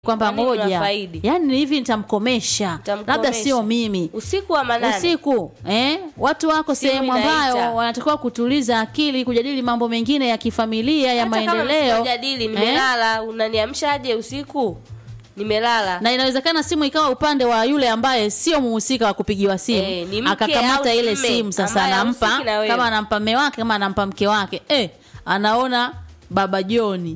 kwamba Kwa nini ngoja unafaidi? yani hivi nitamkomesha Nitamkomesha. labda sio mimi usiku wa manane usiku eh? watu wako Simu sehemu inaita. ambayo wanatakiwa kutuliza akili kujadili mambo mengine ya kifamilia ya hata kama maendeleo msipojadili eh? nimelala unaniamshaje usiku nimelala na inawezekana simu ikawa upande wa yule ambaye sio muhusika wa kupigiwa simu Eh, ni mke akakamata au ile mme simu sasa ambaye anampa hahusiki na wewe. kama anampa mme wake kama anampa mke wake eh, anaona baba joni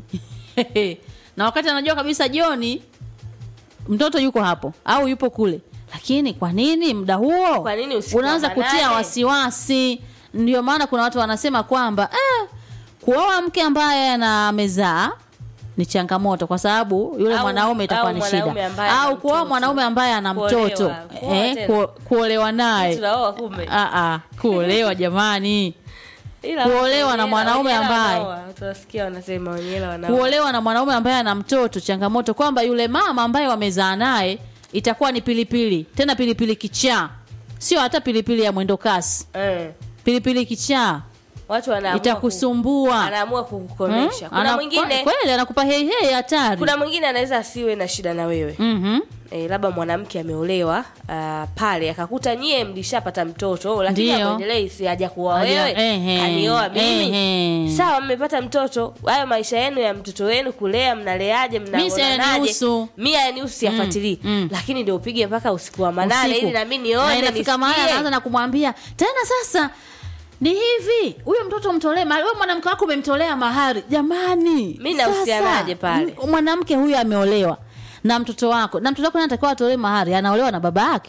na wakati anajua kabisa joni mtoto yuko hapo au yupo kule lakini kwa nini muda huo Kwa nini usiku wa unaanza manane? kutia wasiwasi ndio maana kuna watu wanasema kwamba eh, kuoa mke ambaye ana amezaa ni changamoto kwa sababu yule Au- mwanaume itakuwa au ni mwanaume shida ambaye ana au kuoa mtoto. mwanaume ambaye ana Kuolewa. mtoto Kuoa eh, tena. ku, kuolewa naye tunaoa kumbe Ah, ah, kuolewa jamani Ila kuolewa na wenyewe- mwanaume wenyewe ambaye- wanaoa. tunasikia wanasema wenyewe wanaoa. kuolewa na mwanaume ambaye ana mtoto changamoto kwamba yule mama ambaye wamezaa naye itakuwa ni pilipili tena pilipili kichaa sio hata pilipili ya mwendo kasi eh. pilipili kichaa watu wanaamua ku- itakusumbua anaamua kukukomesha Hmm? kuna Ana- mwingine kweli anakupa heihei hatari kuna mwingine anaweza asiwe na shida na wewe Mhm. e, labda mwanamke ameolewa uh, pale akakuta nyie mlishapata mtoto lakini Ndio. akuendelei si haja kuoa Haja- wewe ehe, kanioa mimi ehe. sawa mmepata mtoto hayo maisha yenu ya mtoto wenu kulea mnaleaje Mi si mnaonanaje yanihusu. mi yanihusu siyafuatilii mm. lakini ndio upige mpaka usiku wa manane Usiku. ili nami Na nione inafika mahali nisikie. anaanza na kumwambia tena sasa ni hivi huyo mtoto mtolee mahari wewe mwanamke wako umemtolea mahari jamani Mi nahusianaje sasa, pale? m- mwanamke huyu ameolewa na mtoto wako na mtoto wako naye anatakiwa atolee mahari anaolewa na baba yake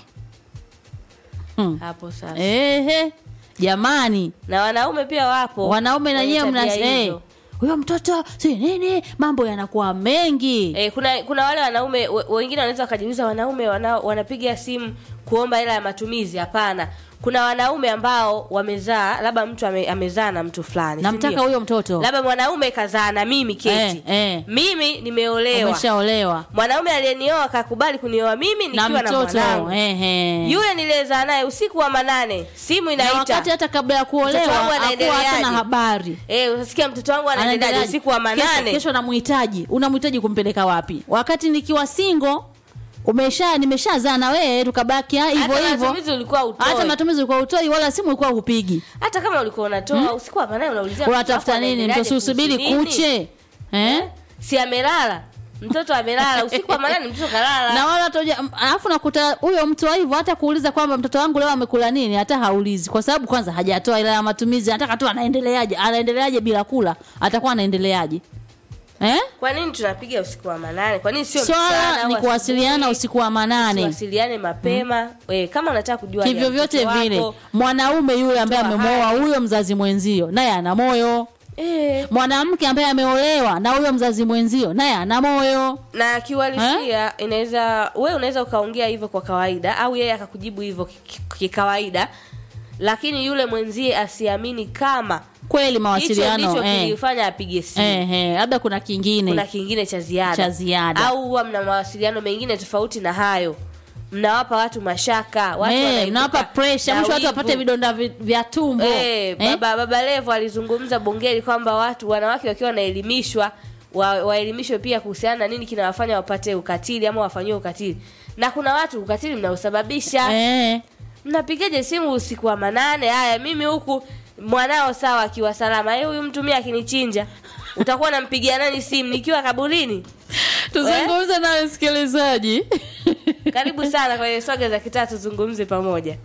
hmm. hapo sasa ehe jamani na wanaume pia wapo wanaume na wenye nyewe mna tabia eh, hizo. huyo mtoto si nini mambo yanakuwa mengi Eh, kuna kuna wale wanaume we- wengine wanaweza wakajiuliza wanaume wana, wanapiga simu kuomba hela ya matumizi hapana kuna wanaume ambao wamezaa labda mtu ame, amezaa na mtu fulani si namtaka ndio? huyo mtoto labda mwanaume kazaa na mimi keti Eh, eh. mimi nimeolewa umeshaolewa mwanaume aliyenioa akakubali kunioa mimi na nikiwa na, mtoto mwanangu ehe. yule niliyezaa naye usiku wa manane simu na inaita wakati hata kabla ya Mtoto wangu kuolewa hakuwa hata anaendeleaje? na habari eh utasikia mtoto wangu anaendeleaje Anaendeleaje? usiku wa kesho, manane kesho namhitaji unamhitaji kumpeleka wapi wakati nikiwa singo umesha nimeshazaa na wewe tukabaki ah, hivyo hata hivyo matumizi ulikuwa utoi hata matumizi ulikuwa utoi wala simu ulikuwa hupigi hata kama ulikuwa unatoa usiku hapa naye unaulizia unatafuta mtoto wako nini anaendeleaje mtoto usubiri kuhusu nini? kuche eh? si amelala mtoto amelala usiku wa manane mtoto kalala na wala toja alafu nakuta huyo mtu wa hivyo hata kuuliza kwamba mtoto wangu leo amekula nini hata haulizi kwa sababu kwanza hajatoa ila ya matumizi anataka tu anaendeleaje anaendeleaje bila kula atakuwa anaendeleaje eh? kwa nini tunapiga usiku wa manane kwa nini sio swala mchana ni au kuwasiliana asubuhi? usiku wa manane tuwasiliane mapema we, kama unataka kujua hali ya kivyo vyote mtoto vile wako, mwanaume yule ambaye Toa amemwoa hali. huyo mzazi mwenzio naye ana moyo eh, mwanamke ambaye ameolewa na huyo mzazi mwenzio naye ana moyo na kiuhalisia inaweza we unaweza ukaongea hivyo kwa kawaida au yeye akakujibu hivyo ki- ki- kikawaida lakini yule mwenzie asiamini kama kweli hicho mawasiliano ndicho eh. kilifanya apige simu Eh, eh, labda kuna kingine kuna kingine cha ziada Cha ziada. au huwa mna mawasiliano mengine tofauti na hayo mnawapa watu mashaka watu Eh, wanaibuka mnawapa pressure na mwisho watu wivu. wapate vidonda vi- vya tumbo Eh, baba, baba Levo alizungumza bungeni kwamba watu wanawake wakiwa wanaelimishwa wa, waelimishwe pia kuhusiana na nini kinawafanya wapate ukatili ama wafanyiwe ukatili na kuna watu ukatili mnaosababisha Eh, mnapigaje simu usiku wa manane haya mimi huku mwanao sawa akiwa salama eh huyu mtu mimi akinichinja utakuwa nampigia nani simu nikiwa kaburini tuzungumze na msikilizaji karibu sana kwenye swaga za kitaa tuzungumze pamoja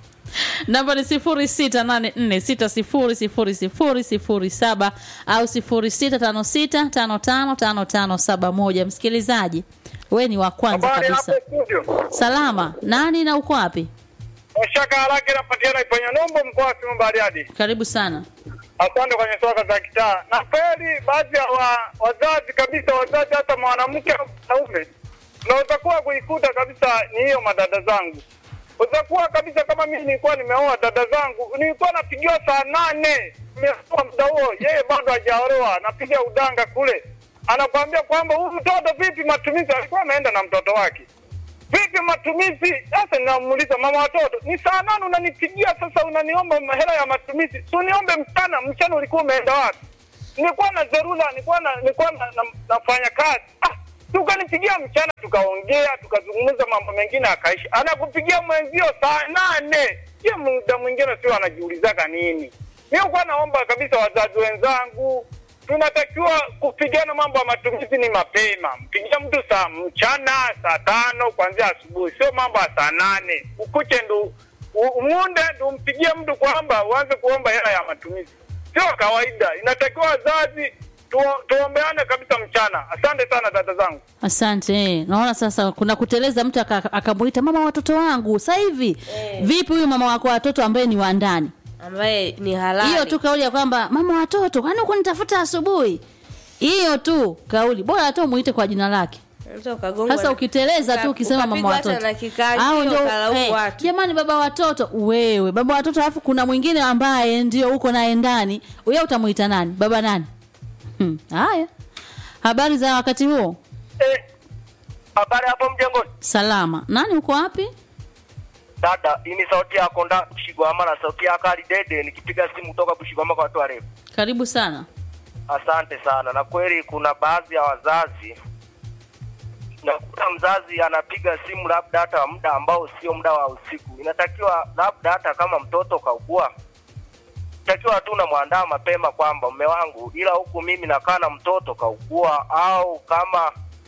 namba ni sifuri sita nane nne sita sifuri sifuri sifuri sifuri saba au sifuri sita tano sita tano tano tano tano saba moja msikilizaji we ni wa kwanza Habari kabisa hapo studio. salama nani na uko wapi Mashaka haraka inapatikana Iponya Nombo mkoa wa Simiyu Bariadi. karibu sana Asante kwenye soka za kitaa. Na kweli baadhi ya wa, wazazi kabisa wazazi hata mwanamke au mwanaume unaweza kuwa kuikuta kabisa ni hiyo madada zangu. Unaweza kuwa kabisa kama mimi nilikuwa nimeoa dada zangu, nilikuwa napigiwa saa nane nimeoa muda huo, yeye bado hajaolewa, napiga udanga kule, anakwambia kwamba huyu mtoto vipi matumizi, alikuwa ameenda na mtoto wake vipi matumizi sasa ninamuuliza mama watoto ni saa nane unanipigia sasa unaniomba hela ya matumizi si uniombe mchana mchana ulikuwa umeenda wapi nilikuwa na dharura nilikuwa na, nilikuwa na, na, nafanya kazi ah, tukanipigia mchana, tukaongea, tukazungumza mambo mengine, akaisha. Anakupigia mwenzio saa nane, je, muda mwingine sio anajiulizaga nini? Mi kuwa naomba kabisa wazazi wenzangu, tunatakiwa kupigana mambo ya matumizi ni mapema. Mpigia mtu saa mchana, saa tano kuanzia asubuhi, sio mambo ya saa nane ukuche ndu u- umunde ndu umpigie mtu kwamba uanze kuomba hela ya matumizi, sio kawaida. Inatakiwa wazazi tu, tuombeane kabisa mchana. Asante sana dada zangu. asante eh. naona sasa kuna kuteleza mtu aka- akamuita mama wa watoto wangu sasa hivi vipi huyu mama wako watoto ambaye ni wa ndani ambaye ni halali hiyo tu kauli ya kwamba mama watoto kwani kunitafuta asubuhi hiyo tu kauli bora hata umuite kwa jina lake Unaweza ukagongwa sasa na- ukiteleza tu uka- ukisema mama ukapigwa hata watoto na kikali, Au ndio, ukalaumu eh, watu. jamani baba watoto wewe baba watoto alafu kuna mwingine ambaye ndio uko naye ndani wewe utamuita nani baba nani Hmm, haya habari za wakati huo Eh, habari hapo mjengoni salama nani uko wapi dada hii ni sauti yako nda bushigwama na sauti yako ali dede nikipiga simu kutoka bushigwama kwa watu warefu karibu sana asante sana na kweli kuna baadhi ya wazazi nakuta mzazi anapiga simu labda hata muda ambao sio muda wa usiku inatakiwa labda hata kama mtoto kaugua takiwa tu unamwandaa mapema kwamba mme wangu ila huku mimi nakaa na mtoto kaugua au kama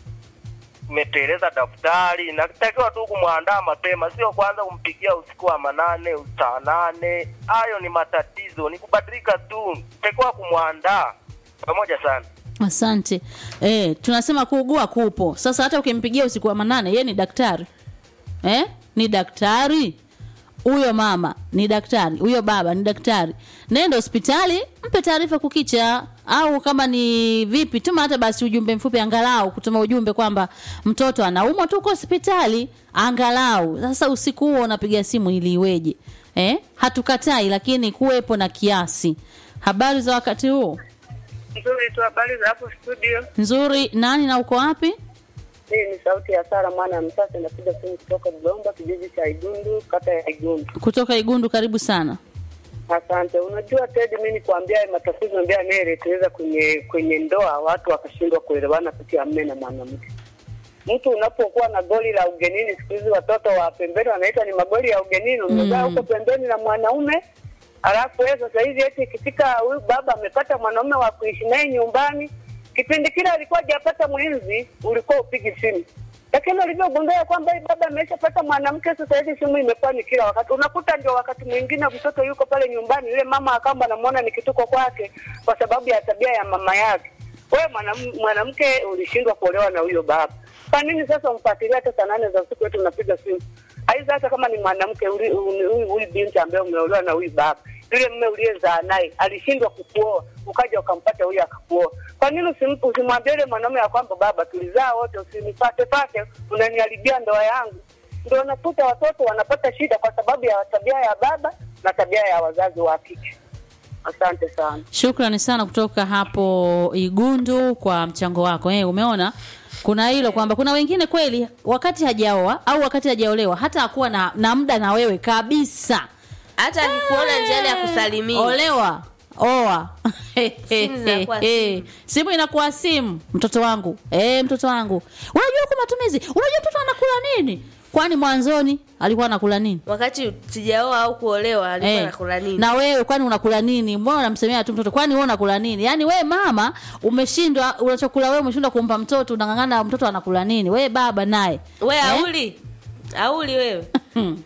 umeteleza daftari natakiwa tu kumwandaa mapema sio kwanza kumpigia usiku wa manane saa nane hayo ni matatizo ni kubadilika tu takiwa kumwandaa pamoja sana asante eh, tunasema kuugua kupo sasa hata ukimpigia usiku wa manane ye ni daktari eh? ni daktari huyo mama ni daktari huyo baba ni daktari nenda hospitali mpe taarifa kukicha au kama ni vipi tuma hata basi ujumbe mfupi angalau kutuma ujumbe kwamba mtoto anaumwa tuko hospitali angalau sasa usiku huo unapiga simu ili iweje eh? hatukatai lakini kuwepo na kiasi habari za wakati huo Nzuri tu, habari za hapo studio. nzuri nani na uko wapi Hii ni sauti ya Sara mwana ya Msasa, inapiga simu kutoka Dodoma, kijiji cha Igundu, kata ya Igundu. kutoka igundu karibu sana Asante. Unajua Ted, mimi nikwambia haya matatizo ndio yanayeleteza kwenye kwenye ndoa, watu wakashindwa kuelewana kati ya mume na mwanamke. Mtu unapokuwa na goli la ugenini, siku hizi watoto wa pembeni wanaita ni magoli ya ugenini, umekaa huko pembeni na mwanaume alafu wewe sasa hivi eti ikifika huyu baba amepata mwanaume wa kuishi naye nyumbani, kipindi kile alikuwa hajapata mwenzi, ulikuwa upigi simu lakini ulivyogundua kwamba hii baba ameshapata mwanamke, sasa hivi simu imekuwa ni kila wakati. Unakuta ndio wakati mwingine mtoto yuko pale nyumbani, yule mama akamba anamuona ni kituko kwake kwa sababu ya tabia ya mama yake. Wewe mwanam- mwanamke ulishindwa kuolewa na huyo baba, kwa nini sasa umfuatilia hata saa nane za usiku eti unapiga simu? Aidha, hata kama ni mwanamke uli- uli- huyu huyu binti ambaye umeolewa na huyu baba, yule mme uliyezaa naye alishindwa kukuoa, ukaja ukampata huyu akakuoa. Kwa nini usim- usimwambie yule mwanaume ya kwamba baba, tulizaa wote, usinipate pate, unaniharibia ndoa yangu? Ndio unakuta watoto wanapata shida kwa sababu ya tabia ya baba na tabia ya wazazi wa kike. Asante sana. shukrani sana kutoka hapo igundu kwa mchango wako eh, umeona kuna hilo kwamba kuna wengine kweli wakati hajaoa au wakati hajaolewa hata akuwa na, na muda na wewe kabisa hata akikuona njiani ya kusalimia olewa oa Simu zinakuwa simu. simu inakuwa simu mtoto wangu eh, mtoto wangu unajua huku matumizi unajua mtoto anakula nini kwani mwanzoni alikuwa anakula nini wakati sijaoa au kuolewa alikuwa Eh, anakula nini na wewe kwani unakula nini mbona unamsemea tu mtoto kwani wewe unakula nini yaani wewe mama umeshindwa unachokula wewe umeshindwa kumpa mtoto unang'ang'ana mtoto anakula nini wewe baba naye we Eh? auli auli wewe